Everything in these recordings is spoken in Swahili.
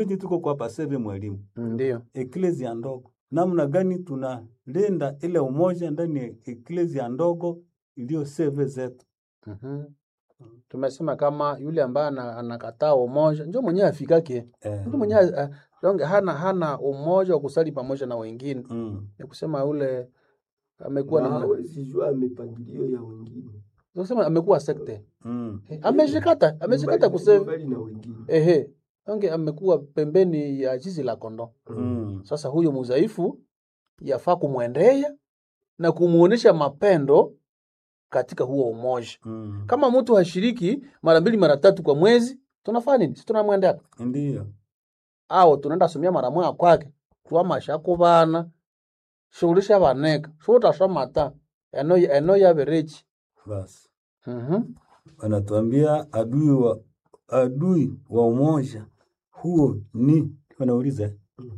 Sisi tuko kwa paseve mwalimu, Ndio. eklezia ndogo, namna gani tunalinda ile umoja ndani ya eklezia ndogo iliyo seve zetu. Mhm. Tumesema kama yule ambaye ana- anakataa umoja ndio mwenyewe afikake. Eh, Mtu mwenyewe uh, donge hana hana umoja wa kusali pamoja na wengine. mm, Ni kusema yule amekuwa Na ni hawezi jua mipangilio ya wengine. kusema amekuwa sekte. mm, Eh, Ameshikata, ameshikata Mbali- kusema mbali na wengine. ehe. Donge amekuwa pembeni ya zizi la kondoo. mm, Sasa huyo mudhaifu yafaa kumwendea na kumuonesha mapendo katika huo umoja. mm. Kama mtu hashiriki mara mbili mara tatu kwa mwezi, tunafanya nini? Si tunamwendea Ndiyo. au tunaenda somia mara moja kwake twamasha kubana shughulisha baneka shutashamata eno eno yaberechi Basi mhm wanatuambia adui wa adui wa umoja huo ni wanauliza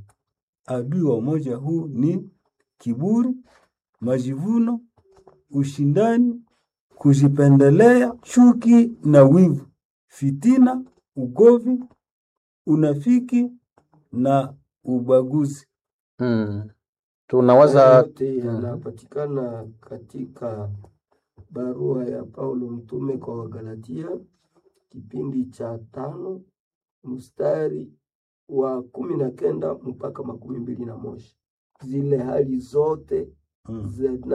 adui wa umoja huu ni kiburi, majivuno, ushindani, kujipendelea, chuki na wivu, fitina, ugovi, unafiki na ubaguzi. mm. tunawaza yote yanapatikana katika barua ya Paulo mtume kwa Wagalatia kipindi cha tano mstari wa kumi na kenda mpaka makumi mbili na moja zile hali zote Mm.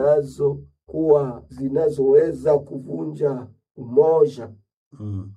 zinazokuwa zinazoweza kuvunja umoja Mm.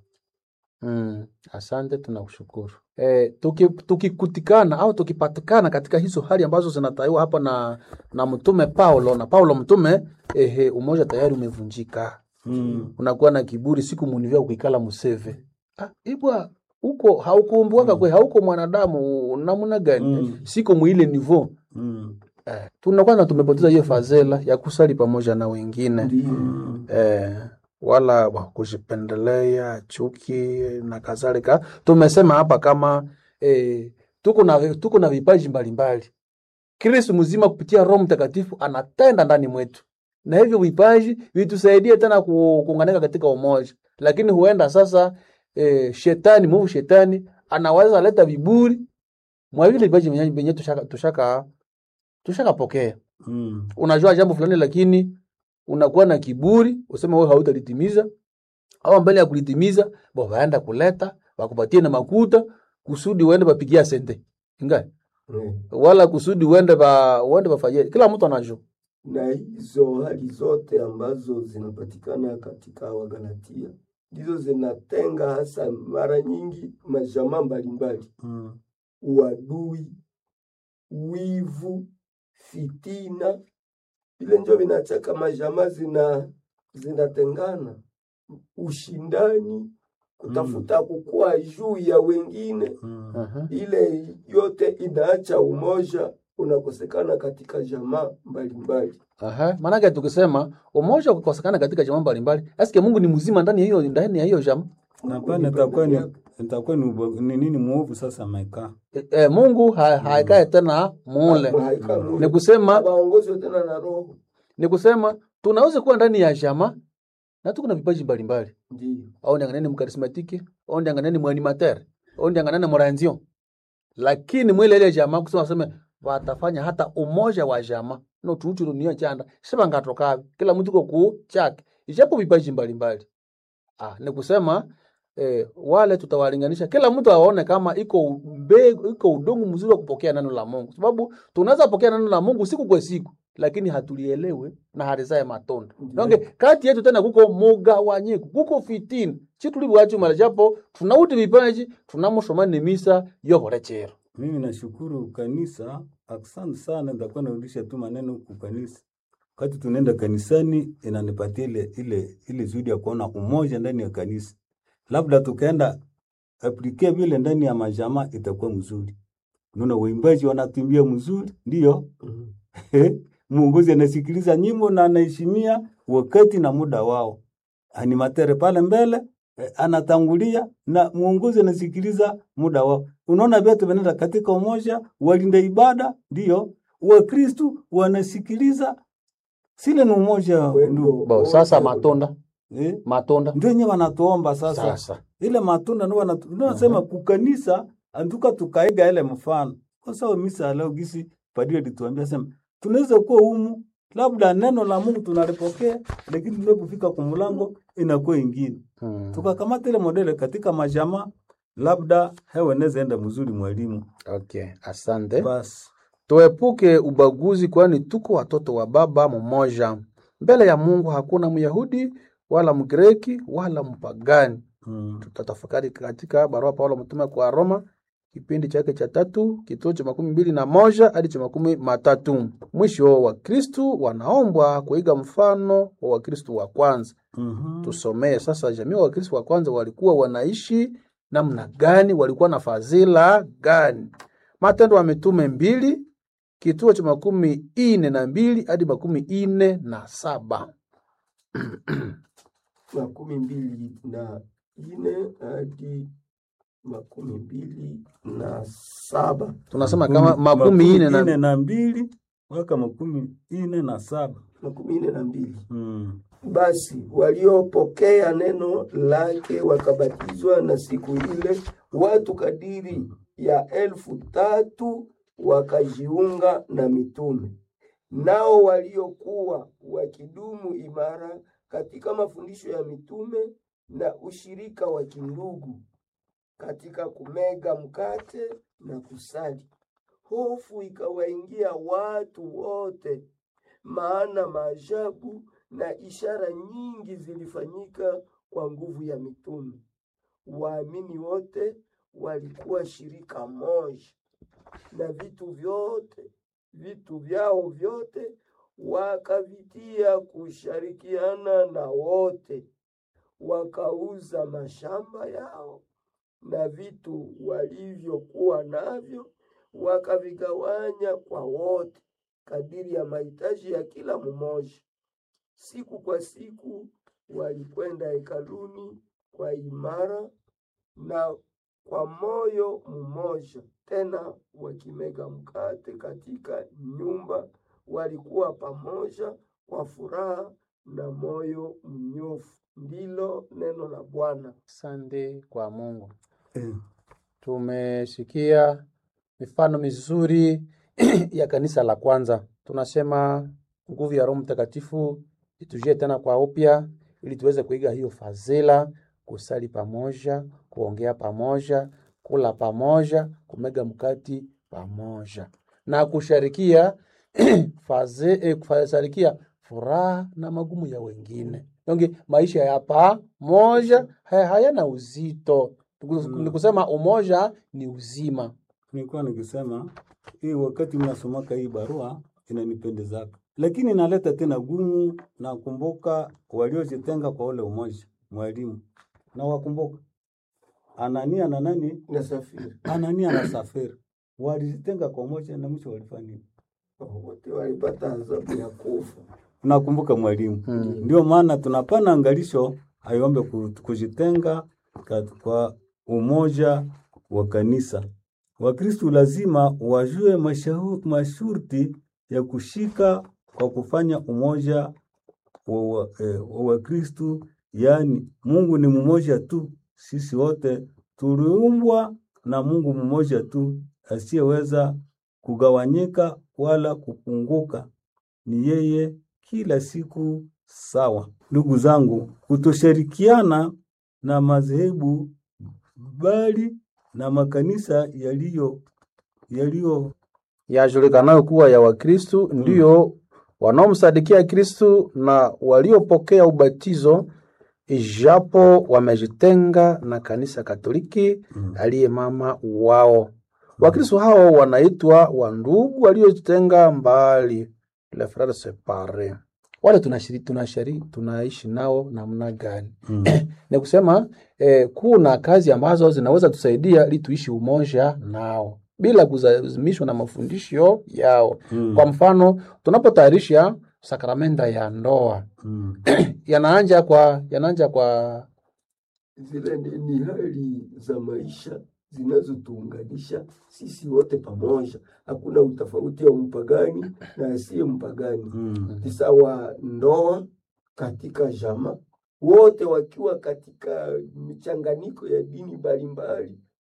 mm. asante tunakushukuru e, tuki, tukikutikana au tukipatikana katika hizo hali ambazo zinataiwa hapa na na mtume Paulo na Paulo mtume ehe, umoja tayari umevunjika Mm. unakuwa na kiburi siku munivya kuikala museve ah, ibwa huko haukuumbuaka kwe hauko mwanadamu namna gani Mm. siko mwile nivo Mm. eh, tunakuwa na tumepoteza hiyo fazela ya kusali pamoja na wengine ndiyo eh, wala wa kujipendelea chuki na kadhalika tumesema hapa kama eh, tuko na tuko na vipaji mbalimbali Kristo mzima kupitia Roho Mtakatifu anatenda ndani mwetu, na hivyo vipaji vitusaidie tena ku- kuunganika katika umoja. Lakini huenda sasa e, shetani mwovu shetani anaweza leta viburi mwa vile vipaji vyenye vyenye tushaka tushaka tushakapokea. Mm. Unajua jambo fulani, lakini unakuwa na kiburi, useme wewe hautalitimiza, au mbele ya kulitimiza bo waenda kuleta wakupatie na makuta kusudi uende bapigia sente ingai Mm. wala kusudi uende ba uende bafanyie. Kila mtu anajua na hizo hali zote ambazo zinapatikana katika Wagalatia ndizo zinatenga hasa mara nyingi majamaa mbalimbali, Mm. uadui, wivu, fitina, vile njo vinachaka majamaa zina zinatengana, ushindani, kutafuta kukua juu ya wengine, Mm. uh-huh. ile yote inaacha umoja unakosekana katika jamaa mbalimbali. Aha, maanake tukisema umoja ukikosekana katika jamaa mbalimbali, eske Mungu ni mzima ndani ya hiyo ndani ya hiyo jamaa? Na pale itakuwa ni itakuwa ni uba- ni nini muovu sasa amekaa. E, e, Mungu ha, haikae tena mule. Haika Ni mule. kusema Waongozwe tena na Roho. ni kusema tunaweza kuwa ndani ya jamaa na tuko na vipaji mbalimbali. Ndiyo. Au ndianganeni mkarismatiki, au ndianganeni mwanimateur, au ndianganeni moranzio. Lakini mwile ile jamaa kusema waseme watafanya hata umoja wa jamaa. No tuuchu dunia chanda. Sema ngatoka kila mtu kwa kuu chake. Ijapo vipaji mbalimbali. Ah, ni kusema eh, wale tutawalinganisha kila mtu aone kama iko mbegu, iko udongo mzuri wa kupokea neno la Mungu, sababu tunaweza pokea neno la Mungu siku kwa siku, lakini hatulielewe na halizae matunda. Nonge kati yetu tena kuko mugawanyiko, kuko fitina chitulibwachumala japo tunauti vipaji tunamushomani misa yoholechero Mimi nashukuru kanisa, asante sana. Nitakuwa narudisha tu maneno huku kanisa. Wakati tunaenda kanisani, inanipatia ile ile ile zuri ya kuona umoja ndani ya kanisa. Labda tukaenda aplike vile ndani ya majamaa, itakuwa mzuri. Unaona waimbaji wanatuimbia mzuri, ndio Mhm. muongozi anasikiliza nyimbo na anaheshimia wakati na muda wao. Animatere pale mbele eh, anatangulia na muongozi anasikiliza muda wao. Unaona vyote vinaenda katika umoja, walinda ibada ndio Wakristu wanasikiliza, sile ni umoja Wendo ndugu. bo. Sasa matunda Eh, matunda ndio wenyewe wanatuomba sasa, sasa ile matunda ndio wanatu- ndio nasema kukanisa antuka tukaiga ile mfano kwa sababu misa leo gisi padri alituambia sema tunaweza kuwa humu labda neno la Mungu tunalipokea lakini tunapofika kumulango inakuwa ingine Mm. tukakamata ile modele katika majama labda hewa inaweza enda mzuri mwalimu Okay, asante. basi Tuepuke ubaguzi, kwani tuko watoto wa baba mmoja. Mbele ya Mungu hakuna Myahudi wala Mgreki wala mpagani. mm. Tutatafakari katika barua Paulo mtume kwa Roma kipindi chake cha tatu kituo cha makumi mbili na moja hadi cha makumi matatu. Mwisho wa Kristu wanaombwa kuiga mfano wa Wakristu wa kwanza. mm Tusomee sasa, jamii wa Wakristu wa kwanza walikuwa wanaishi namna gani? Walikuwa na fadhila gani? Matendo ya Mitume mbili kituo cha makumi ine na mbili hadi makumi ine na saba. makumi mbili na ine hadi makumi mbili na saba Tunasema kama makumi ine na ine na mbili mpaka makumi ine na saba makumi ine na mbili mm. Basi waliopokea neno lake wakabatizwa, na siku ile watu kadiri ya elfu tatu wakajiunga na mitume. Nao waliokuwa wakidumu imara katika mafundisho ya mitume na ushirika wa kindugu, katika kumega mkate na kusali. Hofu ikawaingia watu wote, maana maajabu na ishara nyingi zilifanyika kwa nguvu ya mitume. Waamini wote walikuwa shirika moja, na vitu vyote vitu vyao vyote wakavitia kushirikiana na wote, wakauza mashamba yao na vitu walivyokuwa navyo wakavigawanya kwa wote kadiri ya mahitaji ya kila mmoja. Siku kwa siku walikwenda hekaluni kwa imara na kwa moyo mmoja, tena wakimega mkate katika nyumba, walikuwa pamoja kwa furaha na moyo mnyofu. Ndilo neno la Bwana. Asante kwa Mungu. eh. Tumesikia mifano mizuri ya kanisa la kwanza. Tunasema nguvu ya Roho Mtakatifu itujie tena kwa upya, ili tuweze kuiga hiyo fadhila, kusali pamoja, kuongea pamoja, kula pamoja, kumega mkati pamoja na kusharikia faze, eh, kusharikia furaha na magumu ya wengine. Donge maisha ya pamoja haya- hayana uzito. Ni kusema umoja ni uzima. nilikuwa nikisema hii wakati mnasomaka hii barua inanipendezaka, lakini inaleta tena gumu. Nakumbuka waliojitenga kwa ule umoja, mwalimu na wakumbuka Anania na nani, Nasafiri Anania na Safira walijitenga kwa umoja na mwisho walifanya nini? wote walipata adhabu ya kufa. Nakumbuka mwalimu. Mm. Ndio maana tunapana angalisho aiombe ku- kujitenga kat- kwa umoja wa kanisa. Wakristu lazima wajue mashahu- masharti ya kushika kwa kufanya umoja wa wa- eh, wa Wakristu, yaani Mungu ni mmoja tu, sisi wote tuliumbwa na Mungu mmoja tu asiyeweza kugawanyika wala kupunguka ni yeye kila siku sawa. Ndugu zangu, kutoshirikiana na madhehebu bali na makanisa yaliyo yaliyo yajulikanayo kuwa ya Wakristu ndiyo wanaomsadikia Kristu na waliopokea ubatizo, ijapo wamejitenga na kanisa Katoliki Mm. aliye mama wao. Wakristu hao wanaitwa wandugu waliojitenga mbali, les frères séparés. Wale tunashiri, tunashiri, tunaishi nao namna gani? mm. ni kusema eh, kuna kazi ambazo zinaweza tusaidia ili tuishi umoja nao bila kulazimishwa na mafundisho yao. Mm. Kwa mfano, tunapotayarisha sakramenta ya ndoa Mm. yanaanja kwa yanaanja kwa Zile ni, ni hali za maisha zinazotuunganisha sisi wote pamoja. Hakuna utofauti wa mpagani na asiye mpagani. Mm. Ni sawa ndoa katika jama, wote wakiwa katika michanganyiko ya dini mbalimbali,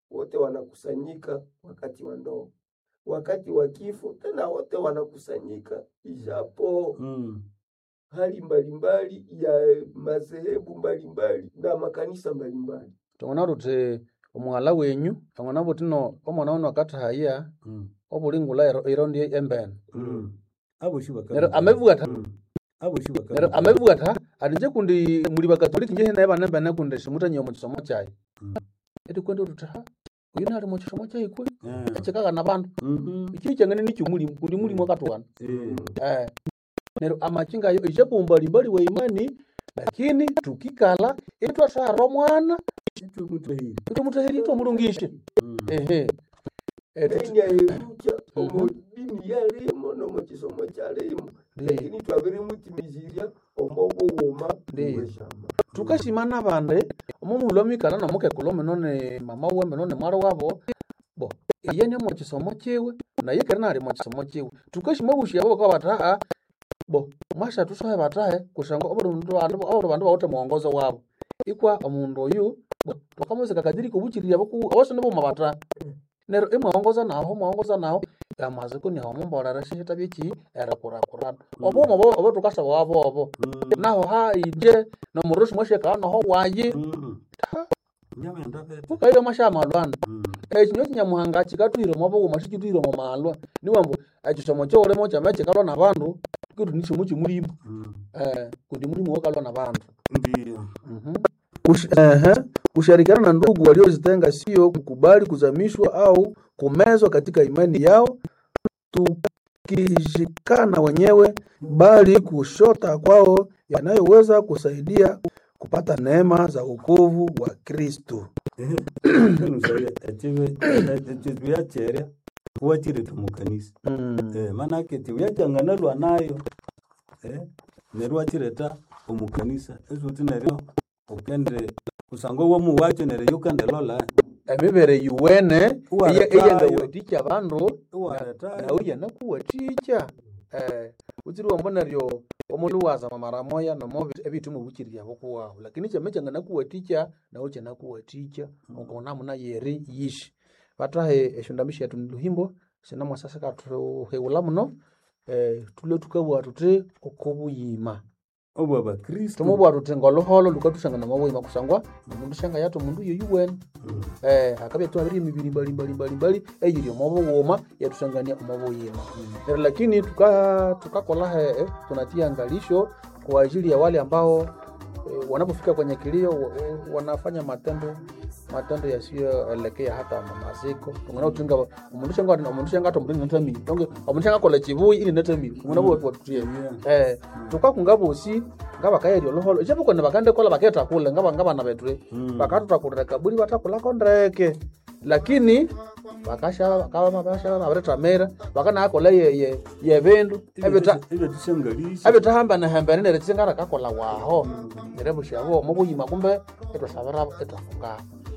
wote wanakusanyika wakati wa ndoa, wakati wa kifo tena wote wanakusanyika, ijapo Mm. hali mbalimbali ya madhehebu mbalimbali na makanisa mbalimbali. tong'ona ruti omwala wenyu tong'ona butino omwana wano akatahaya Mm. obulingula ero- irondi embene Mm. Aboshi baka- nero amebwata Mm. Aboshi baka- nero amebwata atinje kundi muli bakatoliki nje naye bana embene kundi simutanyia omukisomo kyayi Mm. eti kwenda ruti ha uyu nali mukisomo kyayi kwe Eh. ekikaga na bandu Mhm. ikiri kyangene nikyo mulimu kundi mulimu akatwana Eh. eh nero amachinga ayo ishapo mbalimbali wa imani lakini tukikala itwatwara omwana Kitu mutahiri. itomutahiri itomulungishe Mm. ehe Eh, tuti- enya erucha Mhm. omu dini yalimo nomu kisomo kyalimo Ndiyo. lakini twabiri mutimizirya omo bughuma Ndiyo. bweshama tukashimana bande omumulwa mikala nomukekulu mino ni mama we mino ni mwari wabo bo iye ni mukisomo kiwe naye keri nali mukisomo kiwe tukashima bushi abo bakaba bataha bo mwasha tusohe batahe kusanga obuli mundu bandu obuli bandu bawute muongozo wabo ikwa omundu oyu bo bakamuzika kadiri kubukirira boku abasone boma bataha nero imwaongoza naho mwaongoza naho amaziko niho mumbolera shihita byeki erekurakurana obomo obo obo tukasaba wabo obo Mm. naho haije nomurusi mwasheka noho wayi Mm. Nyama enda vete. ukaile mwasha malwana Mm. ekinyo kinyamuhanga kikatwire mwabughuma sikitwire mu malwa niwambu ekisomo kyolimo kyama kikalwa na bandu kitu nikimu kimulimu Mm. eh kundi mulimu wokalwa na bandu Ndiyo. Mhm. Kush, ehe, kushirikiana na ndugu waliozitenga sio kukubali kuzamishwa au kumezwa katika imani yao tukishikana wenyewe bali kushota kwao yanayoweza kusaidia kupata neema za wokovu wa Kristo. Nusaye echiwe echiwe cherya kuwachire tumukanisa. Mm. Eh manake chiwe changanalwa nayo. Eh nerwachireta omukanisa esuti neryo ukende kusangwa wo muwacho neryo yukande lola emibere yuwene Uwaretayo. eyengawatikya bandu uwaretayo nawe yanakuwatikya eh utsiri wambo neryo omundu wazama mara moya nomo ebitu mubukirya bokuwahu lakini kyame kyanganakuwatikya nawe kyanakuwatikya ukona muna yeri yishi batahe eshondamisha yatu niluhimbo sinamwasasa katuheula muno eh tule tukabwa tuti okobuyima obwa bakristo tumubwa tuti ngoluholo lukatushanga namabuyima kusangwa omundu shanga yato omundu yoyu wene Mm. eh akabya tuhabiri emibiri mbali mbali mbali mbali eyiri omobughuma yatusangania omobuyima Pero lakini tuka tukakola he eh, tunatia angalisho kwa ajili ya wale ambao eh, wanapofika kwenye kilio wa- wa- wanafanya matendo matendo yasiyoelekea hata maziko tungana utinga omundu shanga omundu shanga to omundu natamiri tonge omundu shanga kola chibuyi ili natamiri tungana mm. watutie Yeah. eh tukakunga bosi ngaba kayeri oloholo japo kone bakande kola baketa kule ngaba ngaba na betre Mm. bakatutakulira kaburi batakulako ndeke lakini bakasha kaba mabasha babiretamira bakanakola ye ye ye bindu ebita Ibyo tushangalisha ebitahamba nahambene nere tsingara kakola waho nere bushabo mubuyima kumbe etwasabira etwafunga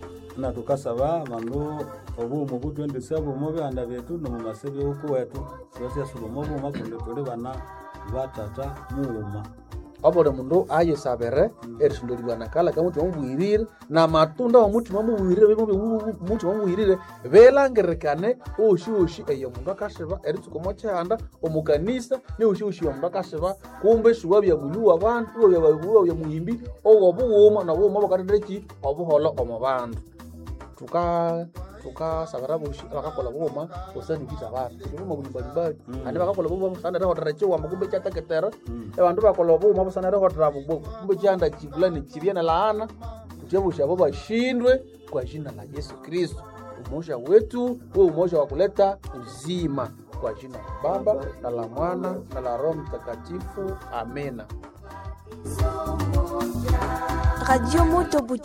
na tukasaba abandu obuuma butwendesa buuma byanda byetu nomumasebe uku wetu syasyasuba omubuuma kundi tuli bana batata muuma obuli mundu ayesabire erisondolibwa nakala kamutima mubwirire na matunda omutima mubwirire mutima mubwirire belangirikane oshiwoshi eyo mundu akasiba eritsuka omo kyihanda omukanisa niwoshiwoshi omundu akasiba kumbe siwa byabuliwa bandu iwa bya muhimbi owobughuma nobughuma bukateteki obuholo omu bandu tuka tukasabira boshi abakakola bughuma busanikisa bandu bughuma buli mbalimbali Mm. andi bakakola bughuma busanire hotera chiwamba kumbe kyateketera Mm. ebandu bakola obughuma busanire hotera bugbo kumbe kyanda kivulani kibye na laana tutyebusha abo bashindwe kwa jina la Yesu Kristo umoja wetu uwe umoja wa kuleta uzima kwa jina la Baba na la Mwana na la Roho Mtakatifu amina Radio Moto Butembo.